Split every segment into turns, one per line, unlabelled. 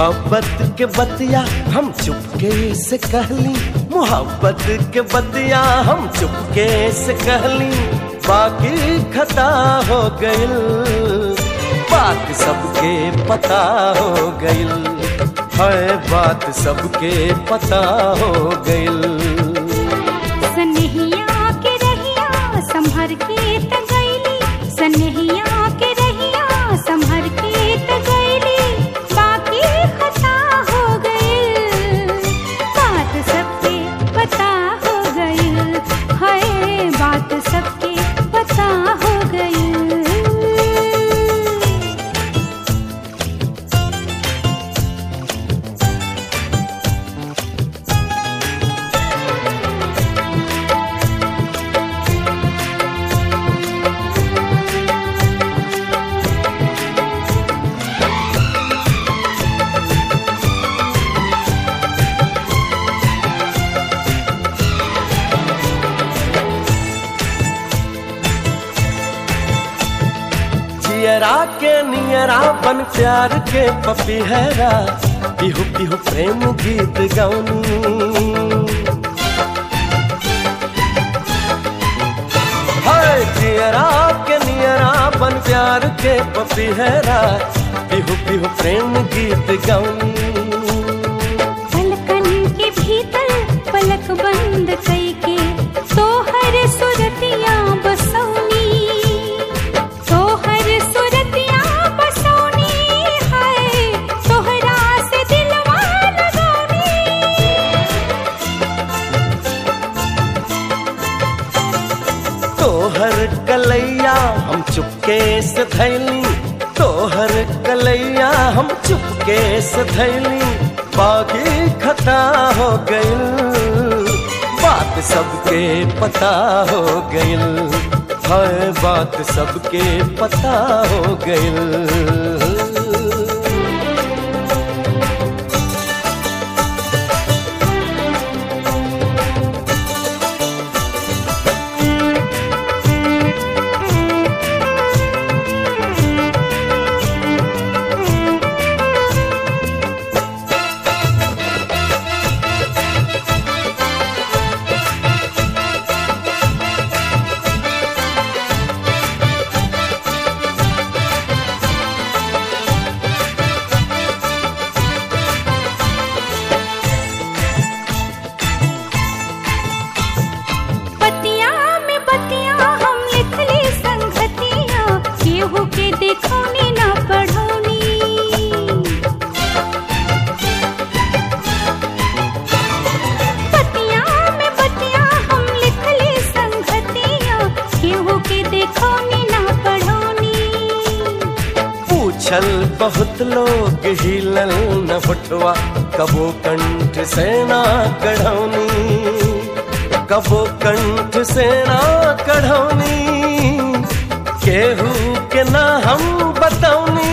मोहब्बत के बतिया हम चुपके से कहली मोहब्बत के बतिया हम चुपके से कहली बाकी खता हो गइल बात सबके पता हो गइल है बात सबके पता हो गइल
सनहिया के रहिया संभर के त गईली सनहिया के रहिया संभर के त गईली बाकी खता हो गइल बात सबके पता हो गइल हाय बात सबके पता हो गइल
जियरा के नियरा बन प्यार के पपीहरा पिहु पिहु प्रेम गीत गौनी हाय जियरा के नियरा बन प्यार के पपीहरा पिहु पिहु प्रेम गीत गौनी
पलकन के भीतर पलक बंद कई के तोहर सुरतिया बसौनी तोहर सुरतिया बसौनी है तोहरा से दिलवा लगौनी
तोहर कलैया हम चुपके से थैली तोहर कलैया हम चुपके से थैली बाकी खता हो गइल बात सबके पता हो गइल है बात सबके पता हो गइल
पतिया में बतिया हम लिखली संगतिया केहू के देखौनी ना पढ़ौनी पतिया में बतिया हम लिखली संगतिया केहू के देखौनी ना पढ़ौनी
पूछल बहुत लोग हिलल न होठवा कबो कंठ से ना कढ़ौनी कबो कंठ से ना कढ़ौनी केहू के ना हम बतौनी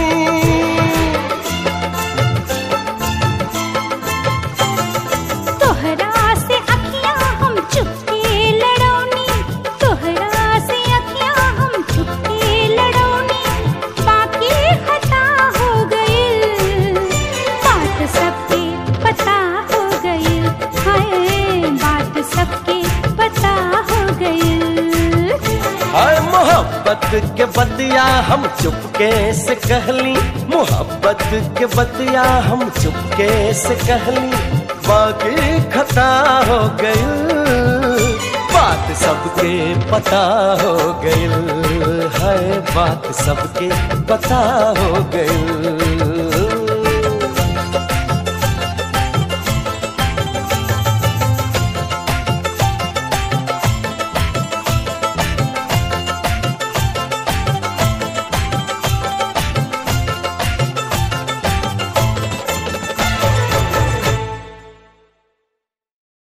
तोहरा से अखियां हम चुपके लड़ौनी तोहरा से अखियां हम चुपके लड़ौनी बाकी खता हो गइल बात सबके पता हो गइल हाय बात सबके पता हो गइल
हाय मोहब्बत के बतिया हम चुपके से कहली मोहब्बत के बतिया हम चुपके से कहली बाकी खता हो गइल बात सबके पता हो गइल है बात सबके पता हो गइल